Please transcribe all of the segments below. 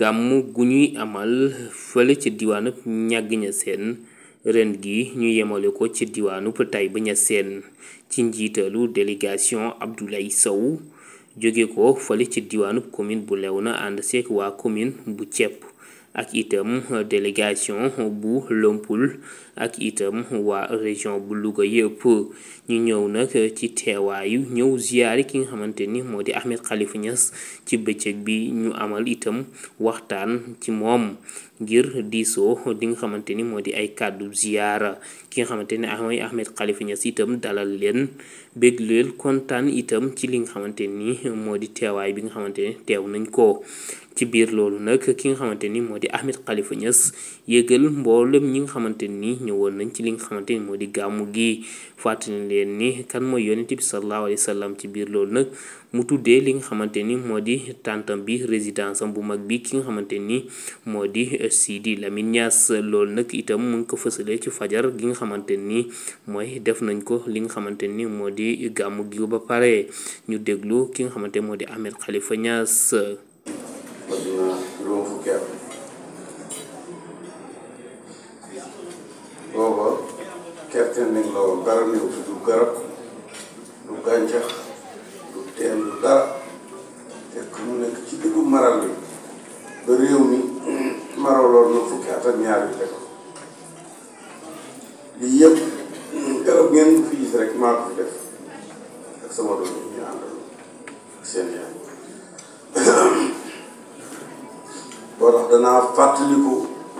gàmm gu ñuy amal fële ci diwaanub ñàgg ña seen ren gi ñu yemale ko ci diwaanub Taïba Niassène ci njiitalu délégation Abdoulaye Sow jóge ko fële ci diwaanub commune bu Léona ànd seek waa commune bu Cepp ak itam délégation bu Lompul ak itam waa région bu Louga yëpp ñu ñëw nag ci teewaayu ñëw ziyaari ki nga xamante ni moo di Ahmed Khalifa Niass ci bëccëg bi ñu amal itam waxtaan ci moom ngir diisoo di nga xamante ni moo di ay kàddu ziyaara ki nga xamante ni mooy Ahmed Khalifa Niass itam dalal leen bég leen kontaan itam ci li nga xamante ni moo di teewaay bi nga xamante ni teew nañ ko ci biir loolu nag ki nga xamante ni moo di Ahmed Khalifa Niass yëgal mboolem ñi nga xamante ni ñëwoon nañ ci li nga xamante ni moo di gàmmu gi fàttali leen ni kan mooy yonent bi sallallahu alayhi wa sallam ci biir loolu nag mu tuddee li nga xamante ni moo di tàntam bi résidence am bu mag bi ki nga xamante ni moo di Sidi Lamine Niass loolu nag itam mu ngi ko fësalee ci fajar gi nga xamante ni mooy def nañ ko li nga xamante ni moo di gàmmu gi ba pare ñu déglu ki nga xamante moo di Ahmed Khalifa Niass. adduna juróom fukki at booba gerte nañ la woon dara néew fi du garab du gàncax du teen du dara fekk mu nekk ci diggu maral bi ba réew mi maraloon na fukki at ak ñaar yu teg lii yëpp garab ngeen fi gis rek maa ko fi def ak sama doom yi ñu àndal ak seen yaay boo tax danaa fàttaliku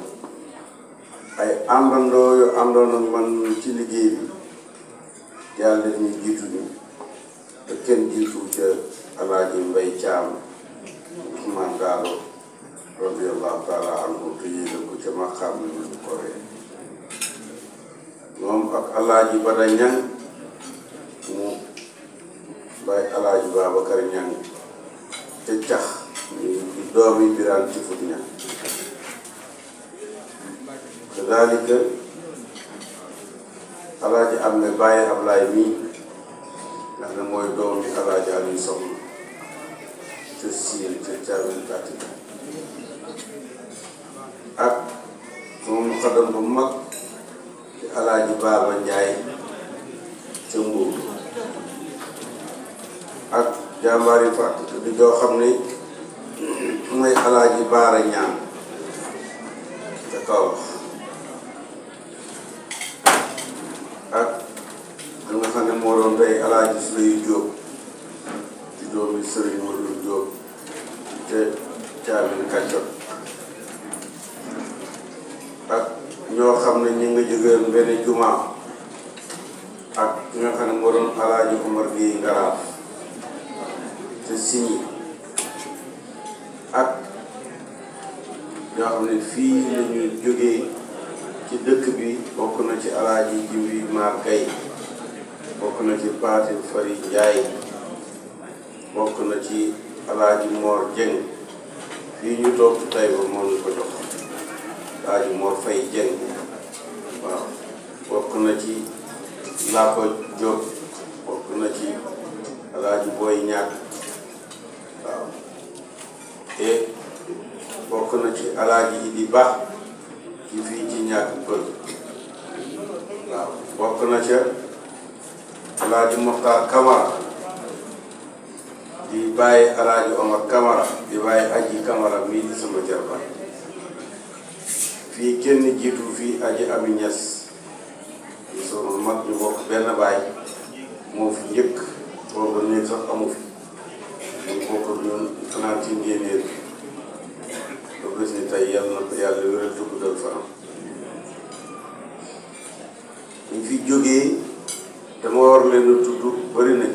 ay àndandoo yu àndoon ak man ci liggéey bi yàlla def ñu jiitu ñu te kenn jiitu ca alaaji mbay caam Ousmane Daalo radiallahu taala anhu te yéegal ko ca maqaam ni ñu ko ree moom ak alaaji Bada Ñang mu bay alaaji Babacar Ñang ca cax ñu doomi biraan ci fut ña kadalika alaaji am ne bàyyi Ablaay mii nga xam ne mooy doomi alaaji Aliou Soxna ca siin ca caabil gàtti ak sama muqaddam bu mag ci alaaji Baaba Njaay ca Mbuur ak jàmbaar yi fàtt di joo xam ne mooy alaaji baara ñaan ca kaw ak da nga xam ne moo doon tey alaaji su lay jóob ci doomi sëriñ Modou Jóob te caamin kàccot ak ñoo xam ne ñu nga jógeen benn jumaa ak ki nga xam ne moo doon alaaji Omar Gueye Ngaraaf te siñi ak ñoo xam ne fii la ñu jógee ci dëkk bi bokk na ci alaaji Jibi Maar Gay bokk na ci Paati Fari Njaay bokk na ci alaaji Moor Jeng fii ñu toog tey ba moom ñu ko jox alaaji Moor Fay Jeng waaw bokk na ci Làppa Jóob bokk na ci alaaji Booy Ñàkk waaw te bokk na ci alaaji Idi Ba ci fii ci ñàkk pël waaw bokk na ca alaaji Moxtaar Kamara di bàyyi alaaji Omar Kamara di bàyyi aji Kamara mii di sama jarbaat fii kenn jiitu fii aji Ami Ñas di sama mag ñu bokk benn baay moo fi njëkk boobu néeg sax amu fi ñu bokk ñun fanaan ci ngéneel ba bés ni tey yàlla na ko yàlla wéral te guddal fanam ñu fi jógee dama war leen a tudd bari nañ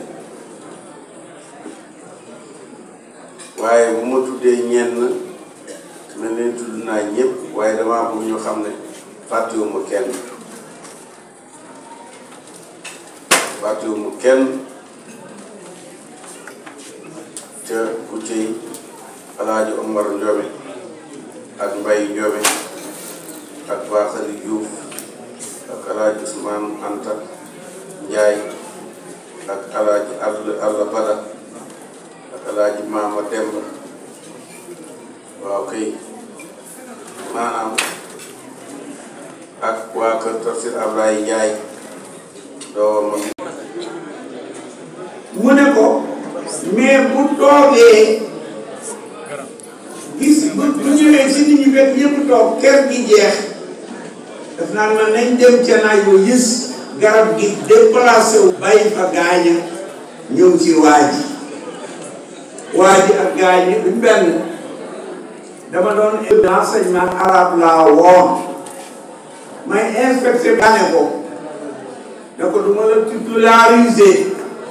waaye bu ma tuddee ñenn mel leen tudd naa ñëpp waaye damaa bëgg ñu xam ne fàttewuma kenn fàttewuma kenn ca ku ciy alaaji Omar Ndiome ak Mbay Ndiome ak Baaxali Diouf ak alaaji Ousmane Anta Njaay ak alaaji All Alla Bada ak alaaji Maama Demba waaw kay maanaam ak waa kër Tafsir Ablaye Ndiaye doomam mu ne ko mais bu toogee gis bu bu ñëwee si nit ñi fekk ñëpp toog kër gi jeex daf naan ma nañ dem ca naaj wu gis garab gi déplacé wu bàyyi fa gaaña ñëw ci waa ji waa ji ak gaañi duñ benn dama doon enseignement arabe laa woon may inspecté bane ko da ko du ma la titulariser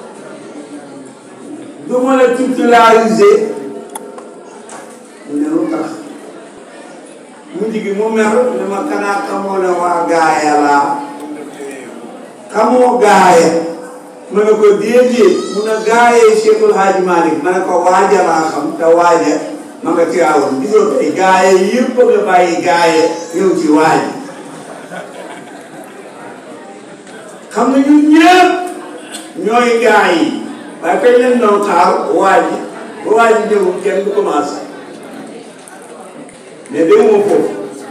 du ma la titulariser mu ne lu tax mujj gi mu mer ne ma kanaa xamoo ne waa gaaya laa xamoo gaaya ma ne ko déedéet mu ne gaayee Cheikhul Hadji Malick ma ne ko waaja laa xam te waaja ma nga Tiwaawan gisoo tey gaaye yëpp nga bàyyi gaaye ñëw ci waaji xam nga ñun ñëpp ñooy gaay yi waaye kañ leen doon xaar waaji ba waaji ñëwul kenn du commencé mais déwuma foofu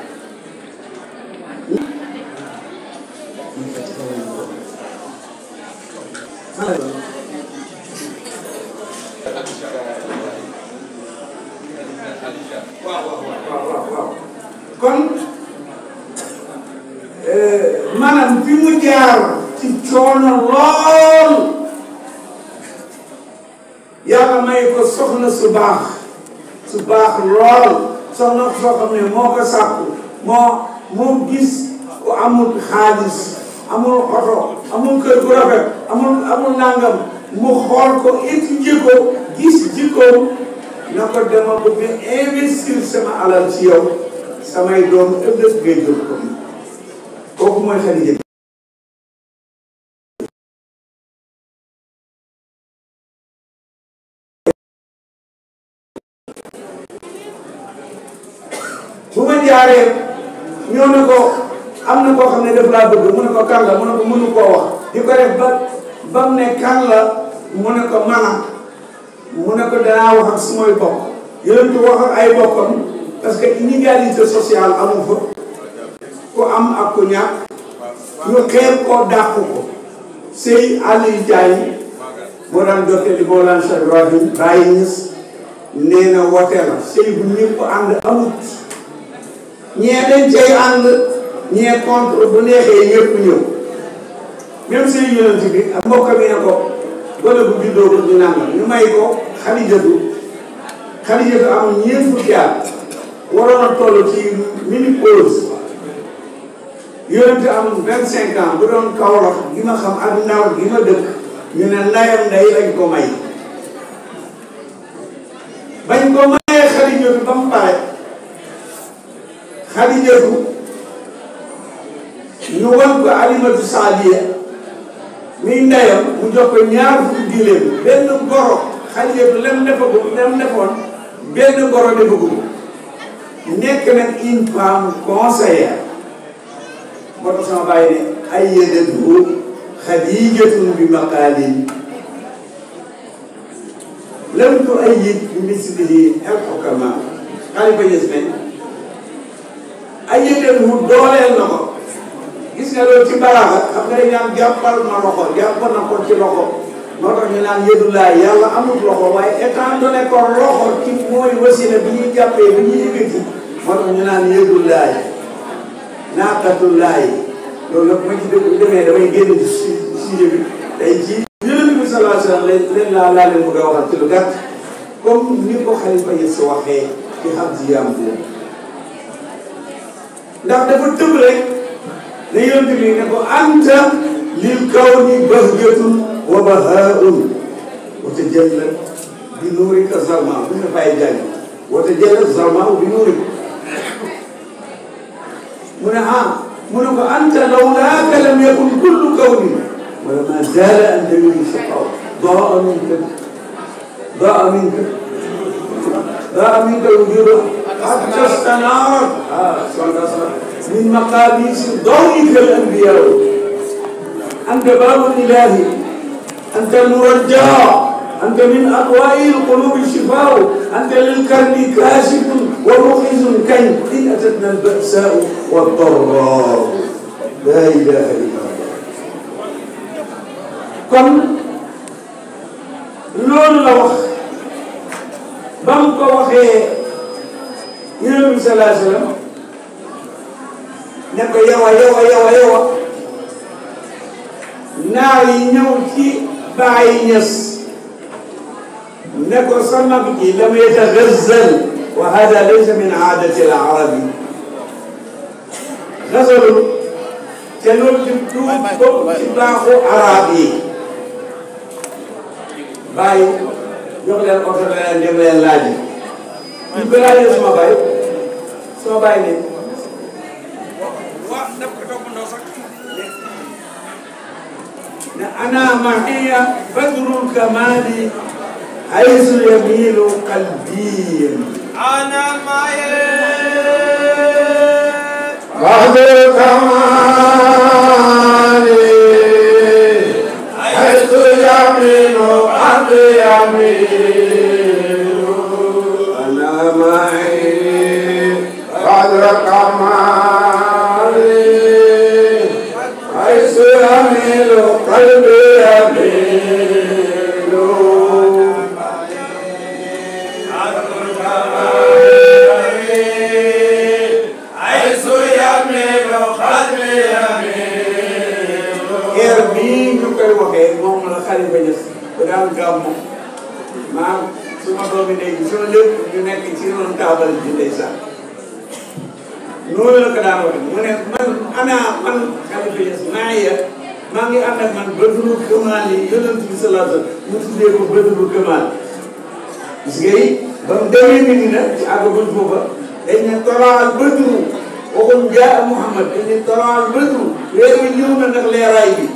waaw waaw waaw waaw kon maanaam fi mu jaar ci coono lool yàlla may ko soxna su baax su baax lool soxna soo xam ne moo ko sàkku moo moo gis ku amul xaalis amul oto amul kër gu rafet amul amul nangam mu xool ko étudier ko gis jikkoom na ko dama bëgg investir sama alal ci yow samay doom ëllëg ngay jël ko kooku mooy Xadija bu ma jaaree ñëw na ko am na koo xam ne daf laa bëgg mu ne ko kan la mu ne ko mënu koo wax di ko def ba ba mu ne kan la mu ne ko mana mu ne ko danaa wax ak sumay bokk yonentu wax ak ay bokkam parce que inégalité sociale amu fa ku am ak ku ñàkk ñu xeeb koo dàq ko sëy Aliou Diagne moo daan jotte di Mawlana Cheikh Ibrahim Baye Niass nee na wote la sëy bu ñëpp ànd amut ñee dañ cay ànd ñee contre bu neexee ñëpp ñëw même sëy yonent bi ak mbokk mi ne ko gone bu juddoo ko ñu nangam ñu may ko Xadijatu Xadijatu am ñeent fukki at waroon a toll ci ménopause yonent am vingt cinq ans bu doon Kaolack gi ma xam ak ndaw gi ma dëkk ñu ne ndayam nday lañ ko may bañ ko mayee Xadijatu ba mu pare Xadijatu ñu wan ko Alimatu Saadiya muy ndeyam mu jox ko ñaar fukki giléem benn goro Xadijatu lem defagul lem defoon benn goro defagul nekk nag une femme conseillère moo tax sama bàyyi ne ay yëdatu Xadijatun bi maqaalin lam tu ay yit bi mislihi al xukama xalifa yës nañ ay yëdatu dooleel na ko gis nga loolu ci balaaxa xam nga dañ naan jàppal ma loxo jàppal na ko ci loxo moo tax ñu naan yëdulaay yàlla amut loxo waaye étant donné ko loxo ci mooy wasila bi ñuy jàppee bi ñuy yëkkati moo tax ñu naan yëdulaay naaqatullaay loolu nag ma ci dëgg demee damay génn ci si sujet bi tey ci yonent bi sallallahu alayhi wa sallam leen laa laa leen bëgg a waxal ci lu gàtt comme ni ko xalifa yi si waxee ci xam si yaam boobu ndax dafa tëb rek ne yonent bi ne ko anta lil kawni bahjatun wa bahaun wa tajalla bi nuurika zalma bu ñu fay jàng wa tajalla zalma bi nuurika mu ne ah mu ne ko anta lawlaaka lam yakun kullu kawni wala ma zaala anta yuri shaqaw daa minka daa minka daa minka wujudu hatta stanaarat ah من مقابيس ضوئك الانبياء انت باب الاله انت المرجع انت من اضواء القلوب الشفاء انت للكرب كاشف ومخز كي إن أتتنا البأساء والضراء لا إله إلا الله kon loolu la wax ba mu ko waxee yonent bi salaa sallam ne ko yow a yow a yow a yow a naar yi ñëw ci bàyyi ñës ne ko sa mag ji lam yatagazzal wa hada laysa min aadati al arabi gasalul te loolu di du bokk ci baaxu arab yi bàyyi jox leen oto ne leen dem leen laaj yi ñu ko laajee sama bàyyi sama bàyyi ne wax daf ko toppandoo sax ne ana mahiya badrul kamali haysu yamilu qalbi أنا معي بدر kamali haysu yamilu qalbi yamilu ana mahi بدر kamali حيث يميل قلبي يميل حيث يميل قلبي heure bii ñu koy waxee moom la Xalifa Ñas ba daan gàmmu maam suma doomi ndey bi suma lépp ñu nekk ci ron taabal ji ndeysaan noonu la ko daan waxe mu ne man ana man Xalifa Ñas maa ya maa ngi ànd ak man bëdru këmaal yi yonent bi sallallahu alayhi wa sallam mu tuddee ko bëdru këmaal gis nga yi ba mu demee Medina ci àggaguñ foofa dañ ne tolaal bëdru waxuñ jaa Muhammad dañ ne tolaal bëdru weer wi ñëw na ndax leeraay bi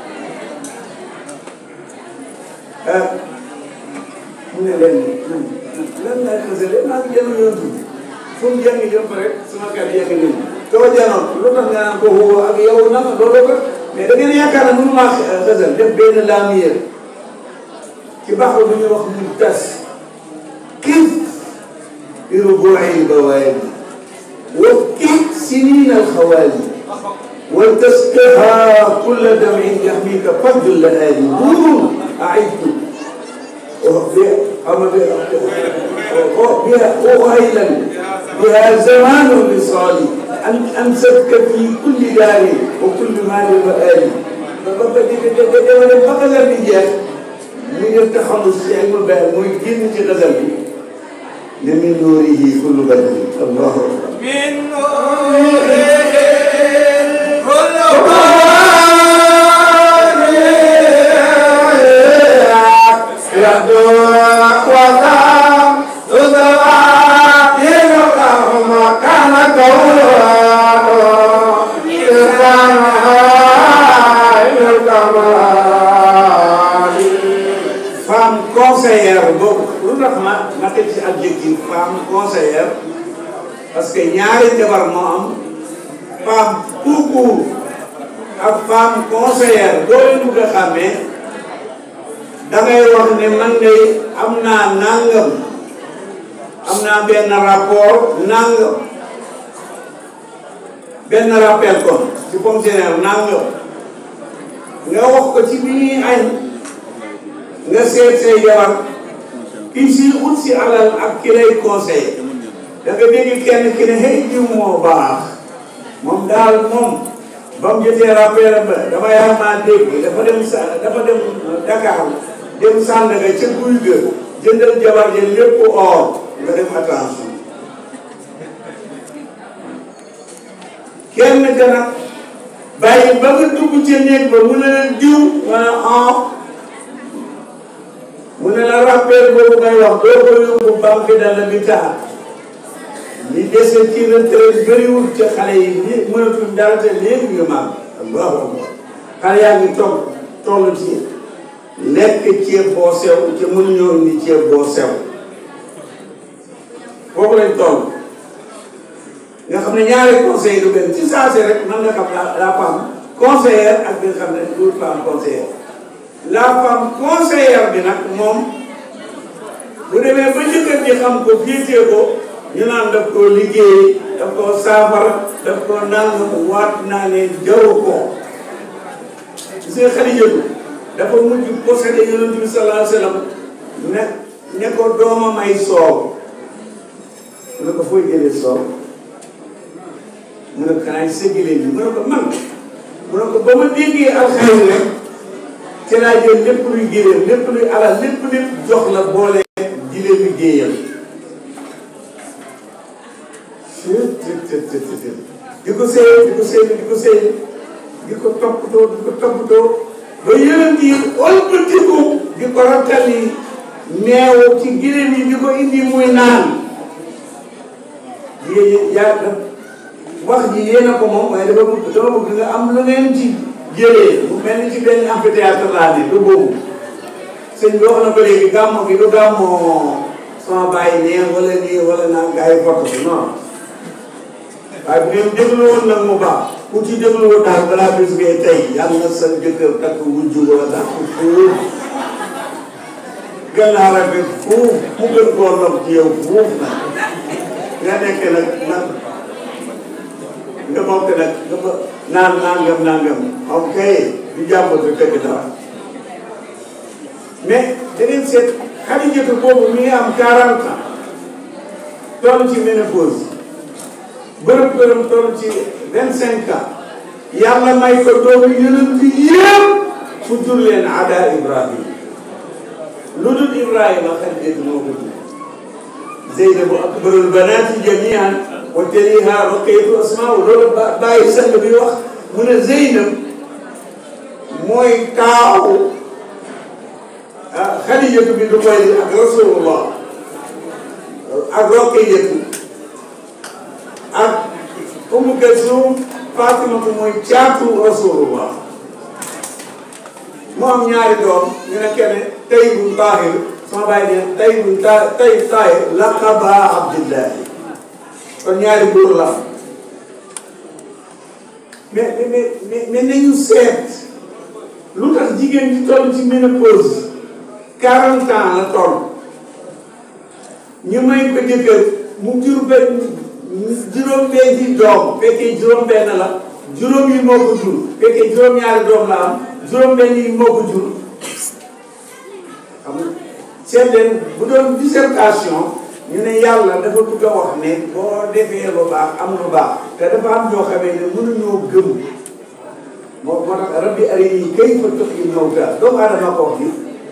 ah mu ne leen man lan laay xasale maa ngi jëloon yoon tuuti fu mu jàngi jëm rek sama kàddu yaa ngi ñëw doo janoon lu tax nga naan ko woo ak yow naka loolu ko mais da ngeen yaakaar ne mënu maa xasal def benn laamiyeer ci baax bu ñuy wax mu tas كيف بربوع البوادي وكيف سنين الخوالي ولتسقها كل دمع يحميك فضل اللآلي نور أعدت بها أهيلا بها زمان الوصال أن أمسكك في كل دار وكل مال وآلي فقد الرجال من التخلص علم البيان ويجين في غزل من نوره كل بدر الله أكبر من نوره كل femme conseillère boobu lu tax ma ma teg ci adjectif femme conseillère parce que ñaari jabar moo am femme tout court ak femme conseillère doo leen bëgg a xàmmee da ngay wax ne man de am naa nangam am naa benn rapport nangam benn rappel kon ci fonctionnaire nangam nga wax ko ci bi ñuy añ nga seet say jabar kii si ut si alal ak ki lay conseillé da nga dégg kenn ki ne hey jiw moo baax moom daal moom ba mu jotee rappel ba dama yaa maa dégg dafa dem sa dafa dem Dakar dem Sandaga ca guy ga jëndal jabar ja lépp or nga def attention kenn ka nag bàyyi ba nga dugg ca néeg ba mu ne leen diw nga ne ah mu ne la rappel boobu ngay wax doo ko yóbbu banque de l'habitat li dese ci retraite bëriwul ca xale yi li mënatuñ dara te léegi ñu mag allahu akbar xale yaa ngi toog toll ci lekk ceeb boo sew te mënuñoo indi ceeb boo sew foofu lañ toll nga xam ne ñaari conseil du benn ci saa si rek man nga xam la la femme conseillère ak bi nga xam ne du femme conseillère la femme conseillère bi nag moom bu demee ba jëkkër ji xam ko féetee ko ñu naan daf koo liggéey daf koo saafara daf koo nangam waat naa ne jaru ko gis nga Xadijatu dafa mujj possédé yonent bi sallallahu alayhi wa sallam ne ne ko dooma may soow mu ne ko fooy jëlee soow mu ne ko xanaa sa giléem bi mu ne ko man mu ne ko ba ma déggee alxayri rek ci laa jël lépp luy giléem lépp luy alal lépp lépp jox la boole giléem bi géeyal di ko séy di ko séy di ko séy di ko toppatoo di ko toppatoo ba yonent yi ëlbatiku di ko rattali neew ci giléem yi di ko indi muy naan jigéen yaa wax ji yéen a ko moom waaye dafa bëgg dama bëgg nga am lu ngeen ci jëlee mu mel ni ci benn amphithéâtre laa ne du boobu sëñ bi wax na ko léegi gàmmo gi du gàmmoo sama bàyyi nee wala nii wala naa gars yi foto bi non waaye bu ngeen déglu woon nag mu baax ku ci déglu woon daal balaa bis ngay tey yàlla na sa jëkkër takk wujju wala takk fuuf gën a rafet fuuf mu gën koo nopp ci yow fuuf nag nga nekk nag nag nga bokk nag nga ba naan nangam nangam ok du jàmbatu fekk dara mais da ngeen seet Xadijatu boobu mi ngi am 40 ans toll ci ménopause bërëb bërëb toll ci 25 ans yàlla may ko doomu yonent bi yëpp fu jur leen ada Ibrahim lu dul Ibrahima Xadijatu moo ko jur Zeynabu akbarul banaati jamian wa taliha Ruqayyatu Asmaa loolu ba bàyyi sang bi wax mu ne Zeynab mooy taawu Xadijatu bi du koy ak Rasulullah ak Ruqayyatu ak Umu Kalsum Fatimatu mooy caatu Rasulullah mu am ñaari doom ñu ne kenn Tayyibun Taahir sama bàyyi ne Tayyibun ta Tayyib Taahir laqaba Abdillahi kon ñaari góor la mais mais mais mais nañu seet lu tax jigéen ñi toll ci ménopause 40 ans la toll ñu may ko jëkkër mu jur benn juróom-benni doom fekkee juróom-benn la juróom yi moo ko jur fekkee juróom-ñaari doom la am juróom-benn yi moo ko jur xam nga seet leen bu doon dissertation ñu ne yàlla dafa bëgg a wax ne boo defee lu baax am lu baax te dafa am ñoo xamee ne mënuñoo gëm moo moo tax rabbi arinii kayfa tuhyil mawtaa doomu aadama ko wax ni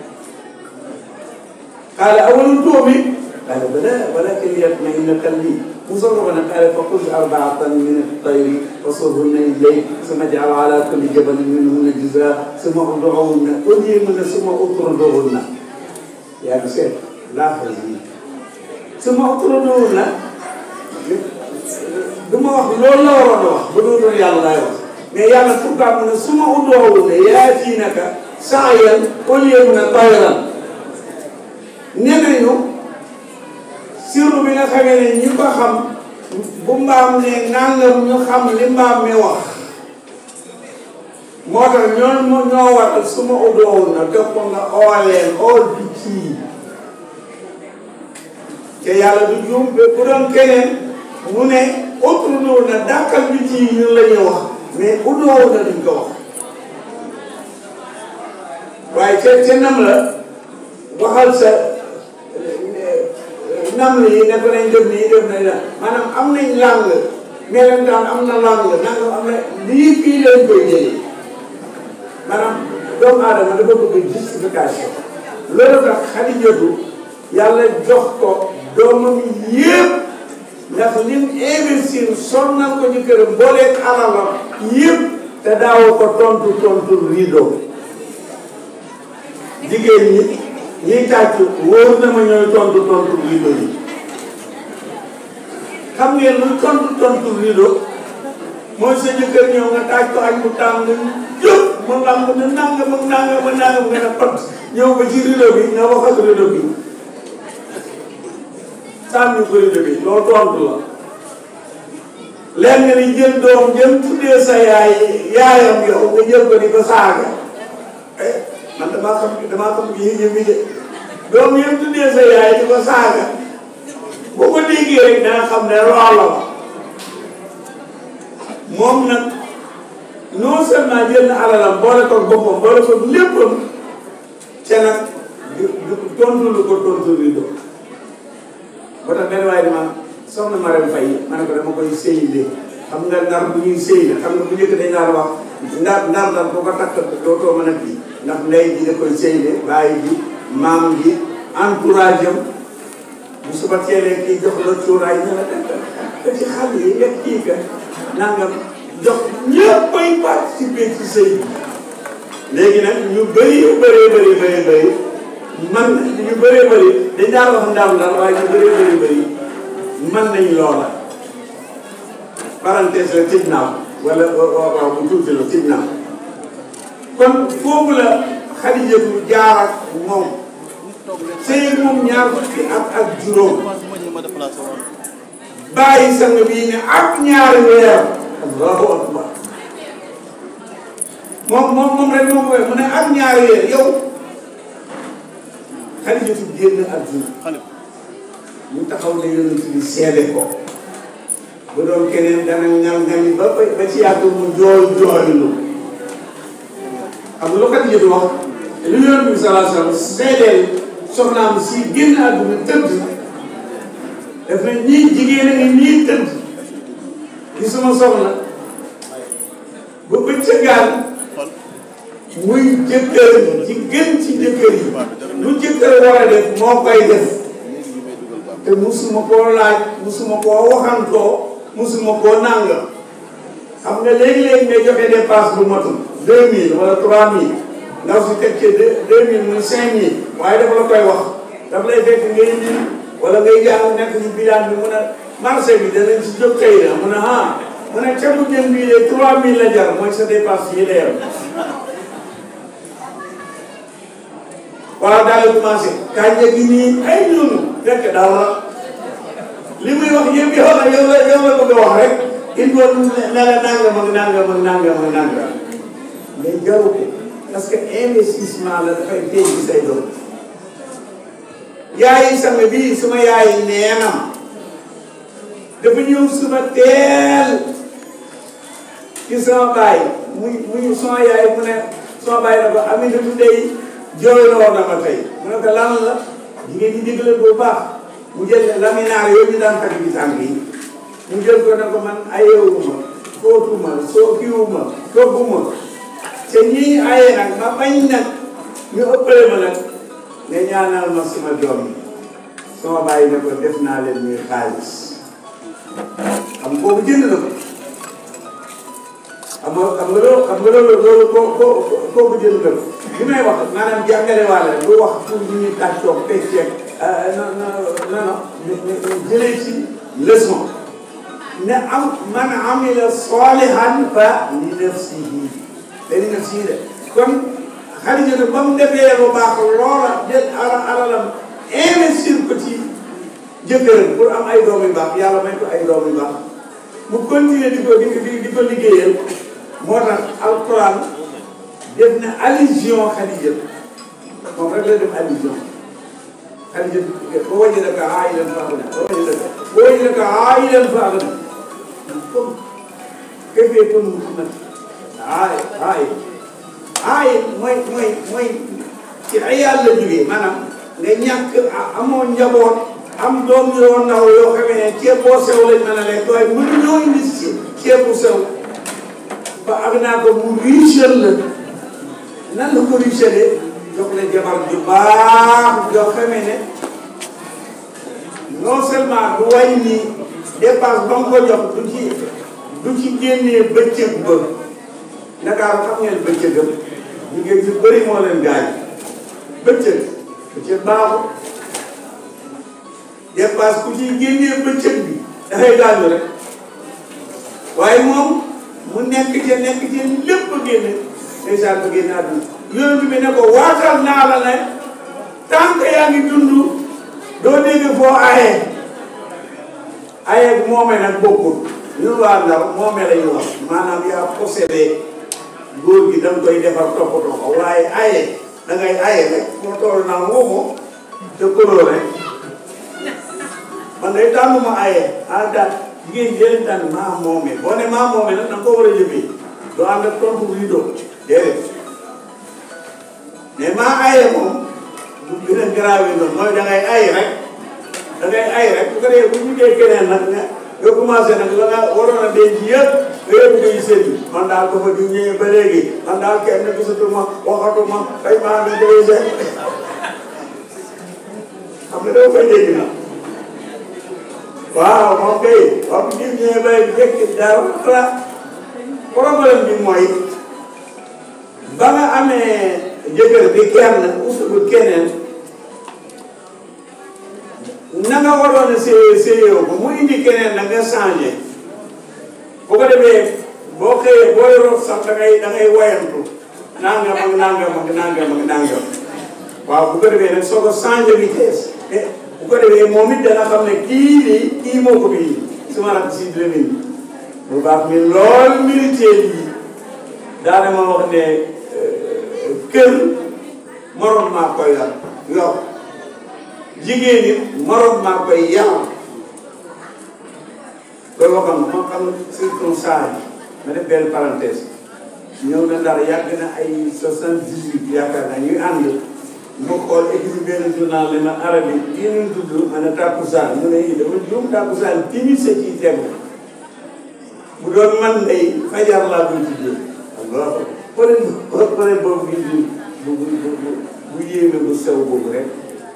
qaala awalam tu'min qaala balaa walaakin liyatma'inna qalbii Musa ko ne qaala fa xuz arba'atan min at-tayri fasurhunna ilayk summa ij'al 'alaa kulli jabalin minhunna juz'an summa ud'uhunna ud'uhunna summa utrudhunna yaa ngi seet laa yi summa utrudhunna du ma wax loolu la waroon a wax bu dul doon yàlla laay wax mais yàlla pourquoi mu ne summa ud'uhunna ya'tiinaka sa'yan au lieu mu ne tayran nee nañu sirru bi nga xamee ne ñi ko xam bu mbaam ne nangam ñu xam li mbaam mi wax moo tax ñoon mo ñoo waral su ma udoowoon na def ko nga ooleen ool picc yi te yàlla du juum bu doon keneen mu ne utrudu na dàkkal picc yi ñun la ñuy wax mais udoowoon na duñ ko wax waaye ca ca nam la waxal sa nam yi ne ko nañ def nii def nañ la maanaam am nañ làng melentaan am na làng nangam am na lii fii lañ koy jëlee maanaam doomu aadama dafa bëgg justification loolu tax Xadijatu yàlla jox ko doomam yëpp ndax lim investir sonnal ko ci këram booleeg alalam yëpp te daawoo ko tontu tontu rido jigéen ñi ñiy tàcc wóor na ma ñooy tontu tontu rido yi xam ngeen luy tontu tontu rido mooy sa jëkkër ñëw nga tàcc ko añ bu tàng jóg mu lamb ne nangam ak nangam ak nangam nga ne pat ñëw ba ci rido bi nga wax ak rido bi sànni ko rido bi loolu tontu la leen nga ni jël doom jëm tuddee sa yaay yaayam yow nga jël ko di ko saaga eh man damaa xam damaa xam yéen ñëpp de doom yëpp tuddee sa yaay di ko saaga boo ko déggee rek danga xam ne loola la moom nag non seulement jël na alalam boole ko boppam boole ko léppam ca nag du du tontu lu ko tontu li do ba tax benn waaye dama soxna Marème Faye ma ne ko dama koy sëy de xam nga ndar bu ñuy sëy la xam nga bu njëkk dañ daan wax ndar ndar ndar boo ko takk dootoo mën a kii ndax ndey ji da koy sëy de bàyyi ji maam ji entourage am bu suba teelee kii jox la cuuraay ñu la def ko ci xale yi nga kii ka nangam jox ñëpp ay participer ci sëy bi léegi nag ñu bëri yu bëree bëri bëri bëri man ñu bëree bëri dañ daan wax ndam ndar waaye ñu bëree bëri bëri man nañ loola parenthèse la tëj naaw wala waaw bu tuuti la tëj naaw kon foofu la Xadijatu jaar ak moom sëy moom ñaar fukki at ak juróom bàyyi sang bii ne ak ñaari weer allahu akbar moom moom moom rek moom koy mu ne ak ñaari weer yow Xadijatu génn àdduna ñu taxaw ne yonent bi seede ko bu doon keneen dana ngal ngali ba ba ci yàgg mu jooy jooylu xam nga lu Xadijatu wax lu yonent bi sallallahu alayhi wa sallam seedeel soxnaam si génn àdduna tëdd daf ne ñii jigéen a ngi nii tëdd di sama soxna ba bëccëgaan muy jëkkër ji gën ci jëkkër yi lu jëkkër war a def moo koy def te musuma koo laaj musuma koo waxantoo musuma koo nangam xam nga léegi-léegi ngay joxe dépense bu matul deux mille wala trois mille ndaw si teg ci deux mille muy cinq mille waaye dafa la koy wax dafa lay fekk ngay indi wala ngay jàng nekk ci bilaan bi mun a marché bi danañ si jóg tey na mun a ah mu ne ca bu jën bii de trois mille la jar mooy sa dépense yi la yem waaw daal di commencé kànja gi nii ay ñunu fekk daal la li muy wax yëpp yow la yow la yow la bëgg a wax rek il faut ne la nangam ak nangam ak nangam ak nangam mais jaru ko parce que investissement la dafay tey ci say doom yaayi sang bii suma yaayi neenam dafa ñëw suma teel ci sama baay muy muy suma yaay mu ne suma baay na ko Aminata day jooyloo na ma tey mu ne ko lan la jigéen ñi déglu bu baax mu jël laminaar yooyu ñu daan takk ci tànk yi mu jël ko ne ko man ayewuma fóotuma soo kiwuma togguma te ñii aye nag ma bañ nag ñu ëppale ma nag nga ñaanal ma suma doom yi sama bàyyi ne ko def naa leen ñuy xaalis xam boobu jënd na ko xam nga xam nga loolu xam nga loolu loolu koo koo kooku jënd na ko li may wax maanaam jàngale waale bu wax pour ñu ñuy tàccoog pecceeg non non non non jëlee ci leçon ne am man amila salihan fa li nafsihi te li nafsihi de kon Xadijatu ba mu defee lu baax loola jël ala alalam investir ko ci jëkkëram pour am ay doom yu baax yàlla may ko ay doom yu baax mu continuer di ko di ko di ko liggéeyal moo tax alquran def na allusion Xadijatu moom rek la def allusion Xadijatu boo wajadaka aa'ilan fa aghnaa boo wajadaka boo wajadaka aa'ilan fa aghnaa comme kayfa yakunu Muhammad aay aay aay mooy mooy mooy ci ay yàlla jógee maanaam nga ñàkk amoo njaboot am doom yoo ndaw yoo xamee ne ceeb boo sew lañ mën a lekk waaye mënu ñoo indi ci ceeb bu sew ba ak naa ko mu riche la nan la ko riche jox la jabar ju baax yoo xamee ne non seulement du wàññi dépense ba nga ko jox du ci du ci génnee bëccëg ba Ndakaaru xam ngeen bëccëgam jigéen ñu bëri moo leen gaañ bëccëg bëccëg baaxul dépense ku ci génnee bëccëg bi dafay gaañu rek waaye moom mu nekk ca nekk ca lépp génne ndeysaan ba génne àdduna yonent bi ne ko waatal naa la ne tant que yaa ngi dund doo dégg foo ayee ayee moomee nag bokkul ñun waa Ndar moomee la ñu wax maanaam yaa possédé góor gi da nga koy defar toppatoo ko waaye aye da ngay aye rek moo toll naa moomoo te koloo rek man day tànn ma aye ah daal jigéen ñi leen tànn maa moomee boo ne maa moomee nag da nga ko war a jëfee doo ànd ak tontu buy doo déedéet mais maa aye moom du gën a grave noonu mooy da ngay ay rek da ngay ay rek bu ko defee bu ñu dee keneen nag nga nga commencé nag la nga waroon a denc yëpp nga yëpp ngay sëñ man daal ko fa di ñëwee ba léegi man daal kenn gisatuma waxatuma tey maa ngi koy seet xam nga doo koy dégg na waaw moom kay wax di ñëwee ba léegi fekk dara problème bi mooy ba nga amee jëkkër bi kenn usul keneen na nga waroon a séyee séyee ko mu indi keneen na nga changé bu ko defee boo xëyee boo yoroo sax da ngay da ngay wayantu nangam ak nangam ak nangam ak nangam waaw bu ko defee nag soo ko changé vitesse bu ko defee moom it dana xam ne kii nii kii moo ko bii suma rak si Lamine bu baax mi lool militaire yi daana ma wax ne kër moroom maa koy yor yor jigéen it moroom maa koy yar loolu waxam ma xam surtout saa yi ma def benn parenthèse ñëw na ndar yàgg na ay soixante-dix-huit yaakaar naa ñuy ànd mu xool équipe benn journal ne ma arabi lii ñu tudd ma ne tàkkusaan mu ne yii dama juum tàkkusaan timis sa ciy tegu bu doon man day fajar laa doon tuddee alors peut être peut être boobu bi bu bu bu bu yéeme bu sew boobu rek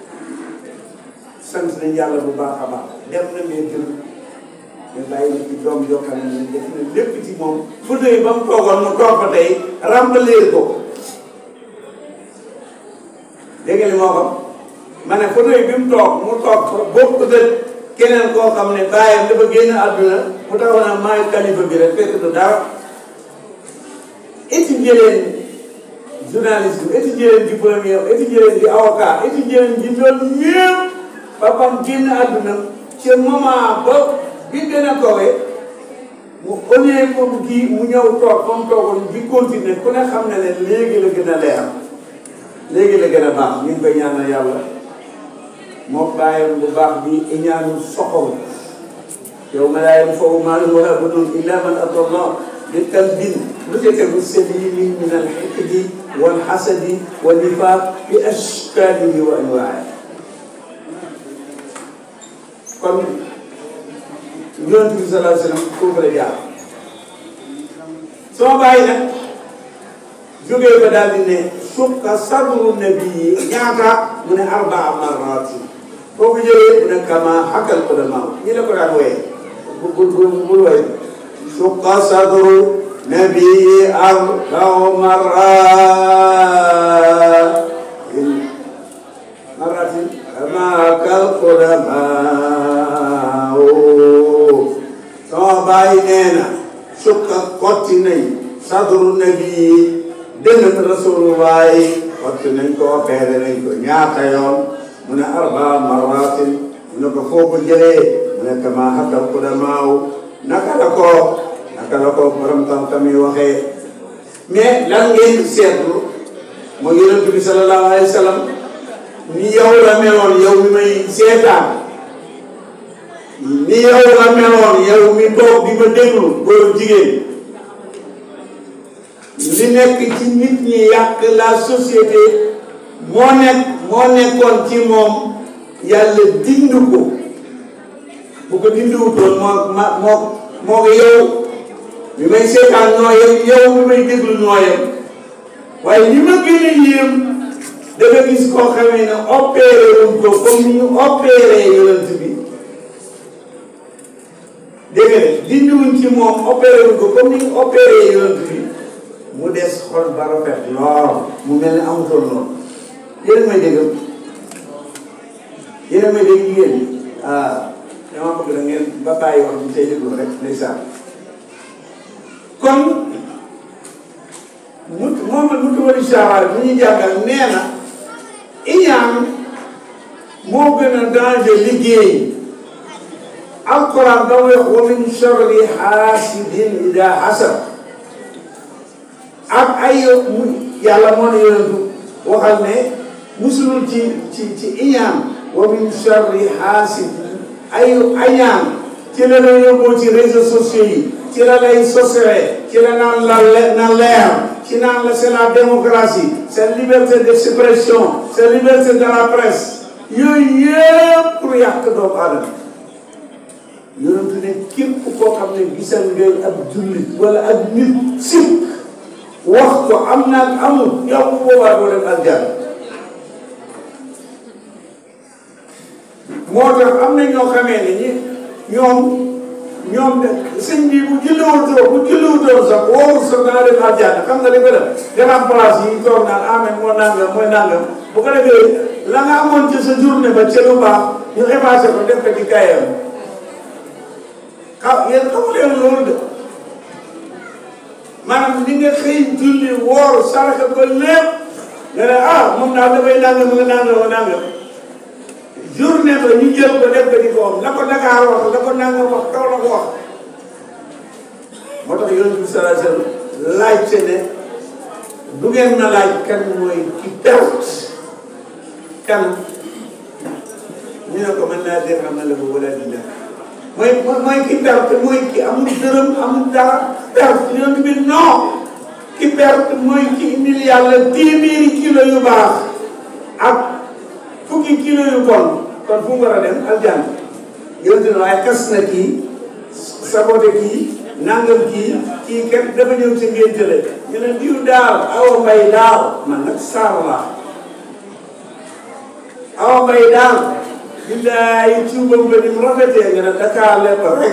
sant nañ yàlla bu baax a baax def na mais gën mais bàyyi na ci doom yoo xam ne def na lépp ci moom fauteuil ba mu toogoon mu toog fa tey remblayer ko dégg nga li moo xam ma ne fauteuil bi mu toog mu toog fa bokk de keneen koo xam ne bàyyam dafa génn àdduna mu taxaw naa maay kalifa bi rek fekk du dara étudier leen journalisme étudier leen diplôme étudier leen di avocat étudier leen di loolu ñëpp papam génn àdduna ci moment ba bi gën a kawee mu au lieu que kii mu ñëw toog fa mu toogoon di continuer ku ne xam ne ne léegi la gën a leer léegi la gën a baax ñu ngi koy ñaanal yàlla moo bàyyam bu baax bi iñaanu soxor yow ma laa yanfa'u maalun wa laa banuun illaa man ataa Allaha bi qalbin lu ca tegu saliimin min al-hiqdi wal hasadi wa nifaaq bi ashkaalihi wa anwaa'ihi kon yonent bi sallallahu alayhi wa sallam foofu la jaar soo bàyyi nag jógee ba daal di ne sukka sadru nabii ñaata mu ne arbaa marraati boo ko jëlee mu ne kama xakkal udamaa ñi la ko daan wooyee bu bu bu bul woy sukka sadru nabii arbaa marraatin marratin kama xakkal udamaa sama bàyyi nee na sukka kotti nañ sadru nabii dënn rasulullahi waxtu nañ ko opéré nañ ko ñaata yoon mu ne arba marratin mu ne ko foo ko jëlee mu ne kama hakkal qudamaaw naka la ko naka la ko borom xam-xam yi waxee mais lan ngeen seetlu mooy yonent bi sallallahu alayhi wa sallam ni yow la meloon yow mi may seetaan ni yow la meloon yow mi toog di ma déglu góor jigéen li nekk ci nit ñi yàq la société moo nekk moo nekkoon ci moom yàlla dind ko bu ko dindiwutoon moo ma moo moo ko yow mi may seetaan noo yem yow mi may déglu noo yem waaye li ma gën a yéem dafa gis koo xamee ne opéré wuñ ko comme ni ñu opéré yonent bi dégg nga dindiwuñ ci moom opéré wuñ ko comme ni ñu opéré yonent bi mu des xol ba rafet lool mu mel ni amutoon noonu yéen may dégg yéen may dégg jigéen ñi ah dama bëgg da ngeen ba bàyyi wax bi tey déglu rek ndeysaan kon mu moom mu tuwali saxaar bu ñu jàngal nee na iñaan moo gën a danger liggéey alquran da wax wa min charri xaasidin ida hasad ak ay yàlla moo ne yonentu waxal ne musulul ci ci ci iñaan wa min charri xaasid ay añaan ci la la yóbboo ci réseaux sociaux yi ci la lay sosere ci la naan la na leer ci naan la c'est la démocratie c'est liberté d'expression c'est liberté de la presse yooyu yëpp pour yàq doomu aadama yonentu ne képp koo xam ne gisal ngay ab jullit wala ak nit sip wax ko am naag amul yow bu boobaa doo dem aljanna moo tax am na ñoo xamee ne ñi ñoom ñoom de sëñ bi bu julliwul toog bu julliwul toog sax wóorul sax dana dem aljanna xam nga li ko def grand place yi toog naan amen moo nangam mooy nangam bu ko defee la nga amoon ci sa journée ba ca lu baax ñu effacé ko def ko ci kayam xaw yéen xamu leen loolu de maanaam li nga xëy julli woor saraka ko lépp nga ne ah moom daal dafay nangam nga nangam nga nangam journée ba ñu jël ko def ko di ko am la ko Dakar wax la ko nangam wax kaw la ko wax moo tax yonent bi sallallahu alayhi wasallam laajte ne du ngeen na laaj kan mooy ki perte kan ñu ne ko mën naa dégg am na la ko wala di def mooy mooy ki perte mooy ki amul dërëm amul dara perte yonent bi non ki perte mooy ki indil yàlla téeméeri kilo yu baax ak fukki kilo yu bon kon fu mu war a dem aljanna yonent ne waaye kas na kii sabote kii nangam kii kii kat dafa ñëw ci ngénte la ñu ne diw daal awa mbay daal man nag saar laa awa mbay daal billaay cuubam ba ni mu rafetee nga ne Dakar lépp rek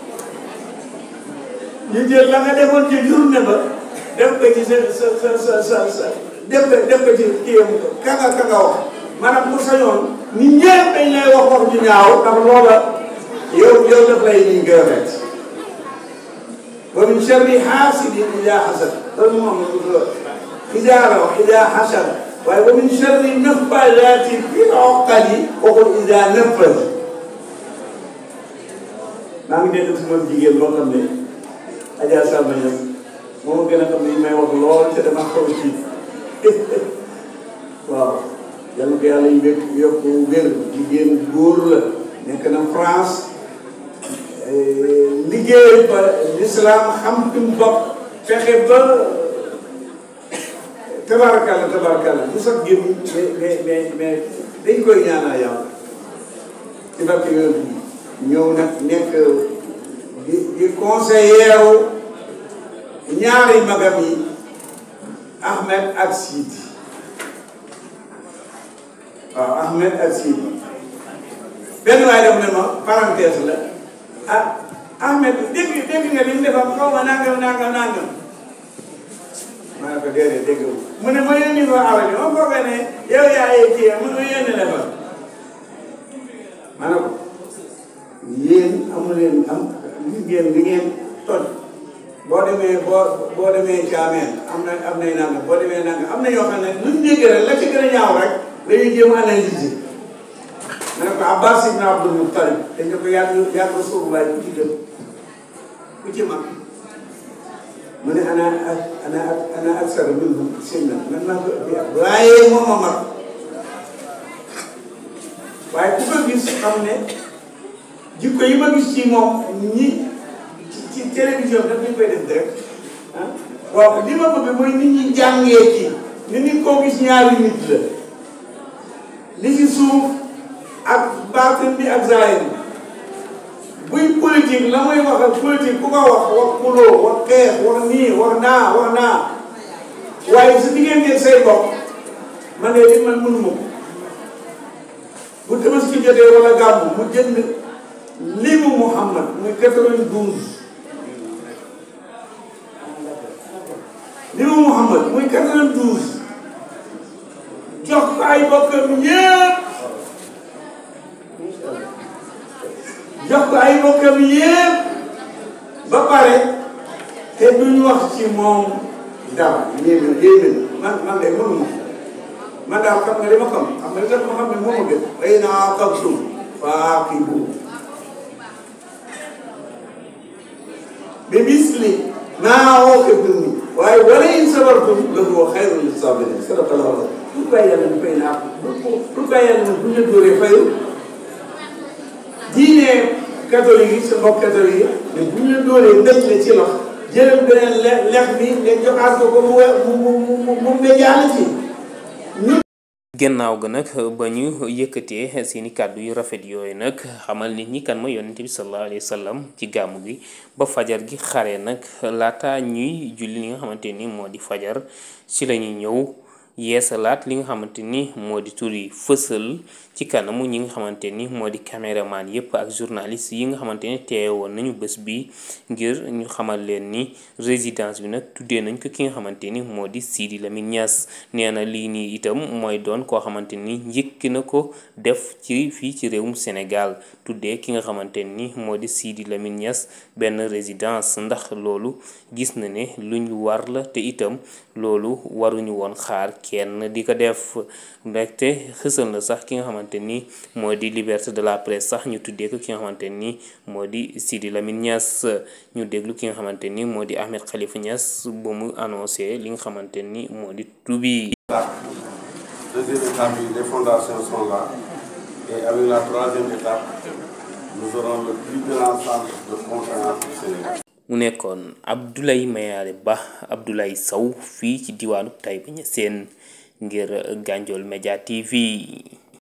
ñu jël la nga defoon ci journée ba def ko ci sa sa sa sa sa sa def ko def ko ci kiyam kanga kanga wax maanaam ku sañoon nit ñëpp dañ lay wax wax ju ñaaw ndax loola yow yow daf lay liñ gën a rek wa min sharri hasidin ida hasad loolu moom ida raw ida hasad waaye wa min sharri naffaasaati fil uqadi waxul ida naffas maa ngi dégg suma jigéen boo xam ne Adja Salma Niass moo ma gën a xam ne may wax lool te dama xaw ci waaw yàlla ko yàlla yëg yokk wér jigéen góor la nekk na France liggéey ba l'islam xam fi mu bokk fexe ba tabarakalla tabarakalla bu sax génn mais mais mais dañ koy ñaanal yàlla ci barke yoon bi ñëw nag nekk di di conseiller ñaari magam yi Ahmed ak Sidi waaw Ahmed ak Sidi benn waay def ne ma parenthèse la ah Ahmed dégg dégg nga li mu defam xaw ma nangam nangam nangam ma ne ko déedéet dégg mu ne ma yónni ko awa ji ma foogee ne yow yaa yee kii mu ne ma yónni la fa ma ne ko yéen amu leen am li ngeen li ngeen toj boo demee boo boo demee caameen am na am nay nangam boo demee nangam am na yoo xam ne luñ dégg rek la ci gën a ñaaw rek dañuy jéem a analyser ma ne ko Abbas ibn Abdul Muttalib dañ ne ko yàgg yàgg Rasulullah ku ci gën ku ci mag mu ne ana ana ana aksar minhum sinnan man maa ko ëpp at waaye moom a mag waaye ku ko gis xam ne jikko yi ma gis ci moom ñi ci ci télévision daf ñu koy def direct ah waaw li ma bëgg mooy nit ñi jàngee ci ni nit koo gis ñaari nit la li ci suuf ak baatin bi ak zaahir bi buy politique la muy wax ak politique ku ko wax wax xuloo wax xeex wax nii wax naa wax naa waaye su diggante say bopp man de li man mënuma ko bu tabaski jotee wala gàmmu mu jënd limu Muhammad muy quatre-vingt-douze limu Muhammad muy quatre-vingt-douze jox ko ay bokkam yépp jox ko ay bokkam yépp ba pare te duñ wax ci moom dara yéeme yéeme man man de mënuma ko man daal xam nga li ma xam xam nga li tax ma xam ne moom a gën ay naa aqabtum fa aqibu bi misli maa uqibtum ni waaye wala in sabartum la huwa xayrun lis sabirin sadaqallahu lu bàyyi yàlla ñu fay naa bu bu bàyyi yàlla bu ñu dóoree fayu diine catholique yi sa mbokk catholique yi mais bu ñu la dóoree mbéj la ci lox jëlal beneen le lex bi nga joxaat ko ko mu we mu mu mu mu mbéjaale ci ñu gannaaw ga nag ba ñu yëkkatee seeni kàddu yu rafet yooyu nag xamal nit ñi kan ma yonent bi sallallahu alayhi wa sallam ci gàmmu gi ba fajar gi xare nag laata ñuy julli li nga xamante ni moo di fajar ci la ñuy ñëw yeesalaat li nga xamante ni moo di tur yi fësal ci kanamu ñi nga xamante ni moo di caméraman yépp ak journaliste yi nga xamante ni teewoon nañu bés bi ngir ñu xamal leen ni résidence bi nag tuddee nañ ko ki nga xamante ni moo di Sidi Lamine Niass nee na lii nii itam mooy doon koo xamante ni njëkk na ko def ci fii ci réewum Sénégal tuddee ki nga xamante ni moo di Sidi Lamine Niass benn résidence ndax loolu gis na ne luñ war la te itam loolu waruñu woon xaar kenn di ko def ndaxte xësal na sax ki nga xamante ni moo di liberté de la presse sax ñu tuddee ko ki nga xamante ni moo di Sidi Lamine Niass ñu déglu ki nga xamante ni moo di Ahmed Khalifa Niass ba mu annoncé li nga xamante ni moo di tubi Deuxième étape, les fondations sont là. Et avec la troisième étape, nous aurons le plus grand centre de conférence du Sénégal. mu nekkoon Abdoulaye Mayare Ba Abdoulaye Sow fii ci diwaanu Taïba Niassène ngir Gandiol Média TV